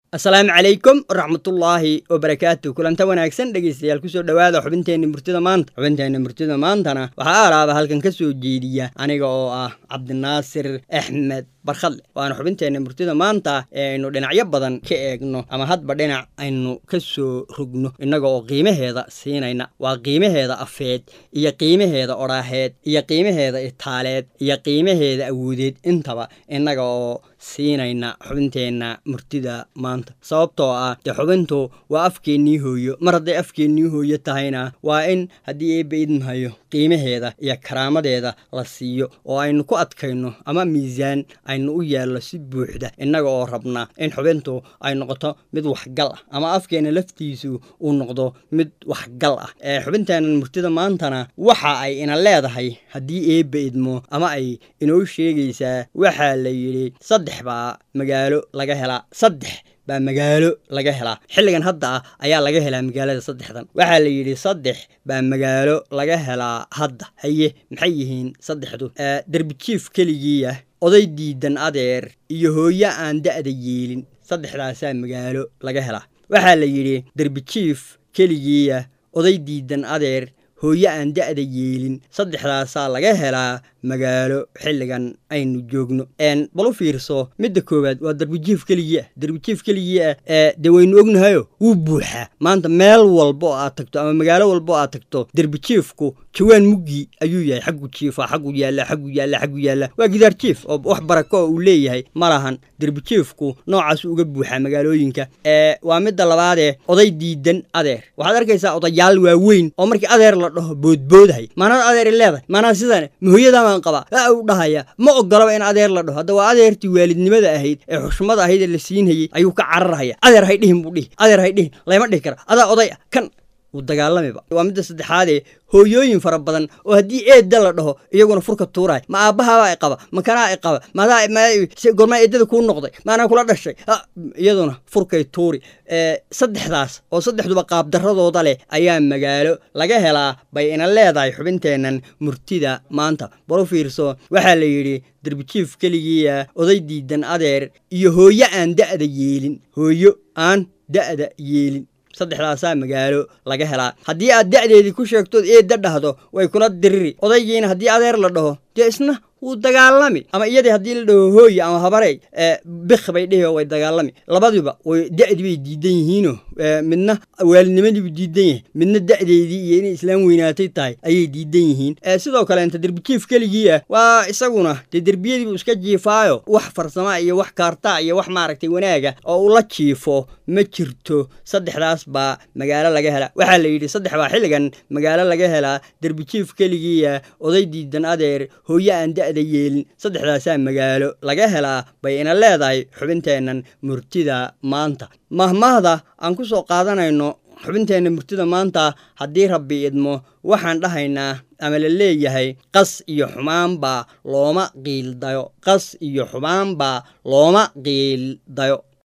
asalaamu calaykum waraxmatullaahi wabarakaatu kulanta wanaagsan dhegeystayaal kusoo dhowaada xubinteenna murtida maanta xubinteenna murtida maantana waxaa aalaaba halkan ka soo jeediya aniga oo ah cabdinaasir axmed barkhadle waana xubinteenna murtida maanta ee aynu dhinacyo badan ka eegno ama hadba dhinac aynu ka soo rogno innaga oo qiimaheeda siinayna waa qiimaheeda afeed iyo qiimaheeda odhaaheed iyo qiimaheeda itaaleed iyo qiimaheeda awoodeed intaba innaga oo siinayna xubinteenna murtida maanta sababtoo ah dee xubintu waa afkeennii hooyo mar hadday afkeennii hooyo tahayna waa in haddii eebba idmahayo qiimaheeda iyo karaamadeeda la siiyo oo aynu ku adkayno ama miisaan aynu u yeelno si buuxda innaga oo rabna in xubintu ay noqoto mid waxgal ah ama afkeenna laftiisu uu noqdo mid waxgal ah ee xubinteennan murtida maantana waxa ay ina leedahay haddii eebba idmo ama ay inoo sheegaysaa waxaa la yidhi saddex baa magaalo laga helaa saddex baa magaalo laga helaa xilligan hadda ah ayaa laga helaa magaalada saddexdan waxaa la yidhi saddex baa magaalo laga helaa hadda haye maxay yihiin saddexdu derbijiif keligiiah oday diidan adeer iyo hooyo aan da'da yeelin saddexdaasaa magaalo laga helaa waxaa la yidhi derbijiif keligiiah oday diidan adeer hooyo aan da'da yeelin saddexdaasaa laga helaa magaalo xilligan aynu joogno bal u fiirso midda koowaad waa darbijiif keligii ah darbijiif keligii ah ee dee waynu ognahayo wuu buuxaa maanta meel walba oo aad tagto ama magaalo walba oo aad tagto derbijiifku jawaan muggii ayuu yahay xaggu jiifa xaggu yaalla xaggu yaalla xaggu yaalla waa gidaar jiif oo wax barako oo uu leeyahay ma lahan derbijiifku noocaasuu uga buuxaa magaalooyinka ee waa midda labaadee oday diidan adeer waxaad arkaysaa odayaal waaweyn oo markii adeer la dhaho boodboodahay maanada adeer leedahay maanaa sidan mahooyadamaan qabaa a u dhahaya ma ogolaba in adeer la dhaho hadda waa adeertii waalidnimada ahayd ee xushmada ahayd ee la siinhayey ayuu ka cararhaya adeer hay dhihin buu dhihi adeer hay dhihin layma dhihi kara adaa oday ah kan wuu dagaalamiba waa midda saddexaadee hooyooyin fara badan oo haddii eedda la dhaho iyaguna furka tuuraay ma aabbahaabaa i qaba ma kanaa i qaba magormaa eeddada kuu noqday maanaa kula dhashay iyaduna furkay tuuri saddexdaas oo saddexduba qaabdaradooda leh ayaa magaalo laga helaa bay ina leedahay xubinteennan murtida maanta balu fiirso waxaa la yidhi derbijiif keligiia oday diidan adeer iyo hooyo aan da'da yeelin hooyo aan da'da yeelin saddexdaasaa magaalo laga helaa haddii aad da'deedii ku sheegtood eedda dhahdo way kula diriri odaygiina haddii adeer la dhaho dee isna wuu dagaalami ama iyadii haddii la dhaho hooye ama habarey bik bay dhihi oo way dagaalami labadiba way da'di bay diidan yihiino midna waalidnimadiibu diidan yahay midna da'deedii iyo inay islaam weynaatay tahay ayay diidan yihiin sidoo kaleenta derbijiif keligii ah waa isaguna dee derbiyadiibu iska jiifaayo wax farsama iyo wax kaartaa iyo wax maaragtay wanaaga oo ula jiifo ma jirto saddexdaas baa magaalo laga helaa waxaa la yidhi saddex baa xilligan magaalo laga helaa derbijiif keligiia oday diidan adeer hooyo aan da'da yeelin saddexdaasaa magaalo laga helaa bay ina leedahay xubinteennan murtida maanta mahmahda aan ku soo qaadanayno xubinteenna murtida maanta haddii rabbi idmo waxaan dhahaynaa ama la leeyahay qas iyo xumaanbaa looma qiildayo qas iyo xumaanbaa looma qiildayo